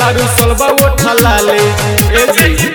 लारू सलबा ओठा लाले ए जी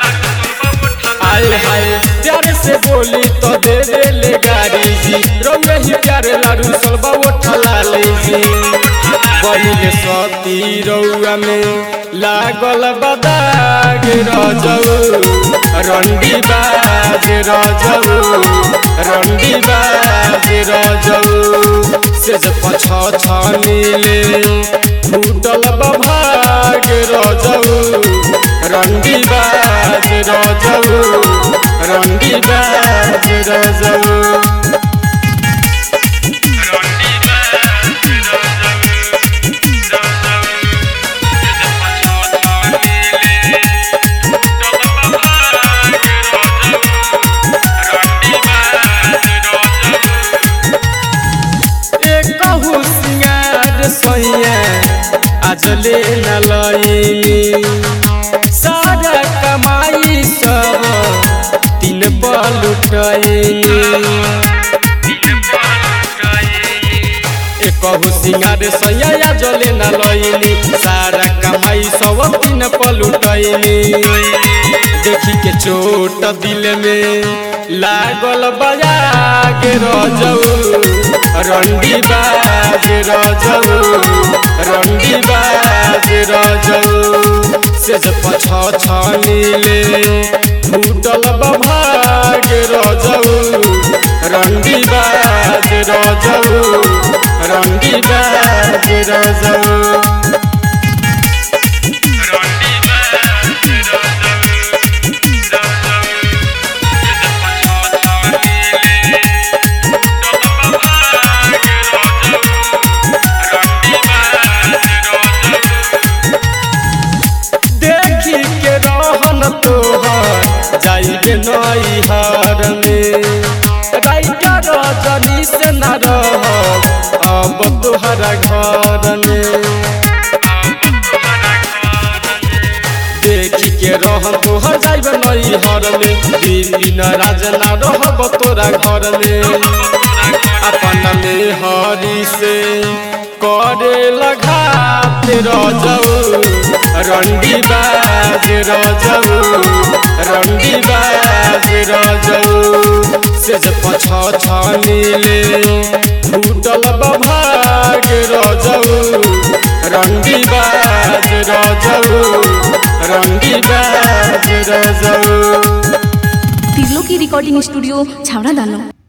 आए हाय प्यारे से बोली तो दे दे ले गाड़ी जी रौए ही प्यारे लारू सलबा ओठा लाले जी बनिले सती रौआ में लागल बदाग रजऊ रंडी बाज रजऊ रंडी बाज रजऊ से जे पछ छनीले फूटल बभाग रजऊ रंडी बाज रजऊ रंडी बाज रजऊ कहू सिंगार सैया आज ले न लईनी सारा कमाई सब तीन पल उठैनी कहू सिंगार सैया आज ले न लईनी सारा कमाई सब तीन पल उठैनी देखी के चोट दिल में लागल बजा के रजऊ रंडी बाज रजऊ रंडी बाज रजऊ से जे पछ छनीले फूटल बभाग रजऊ रंडी बाज रजऊ रंडी बाज रजऊ देखी के रहन तोहर जाइबे नैहर में राइका रजनी से न रह अब तोहरा घर में देखी के रहन तोहर जाइबे नैहर में दिन राज न रहब तोरा घर में अपन में हरी से करे लगात रजऊ रंडी बाज रजऊ रंडी बाज रजऊ से जे पछ छनीले फूटल बभाग रजऊ रंडी बाज रजऊ रंडी बाज रजऊ तिरलो की रिकॉर्डिंग स्टूडियो छावड़ा दानो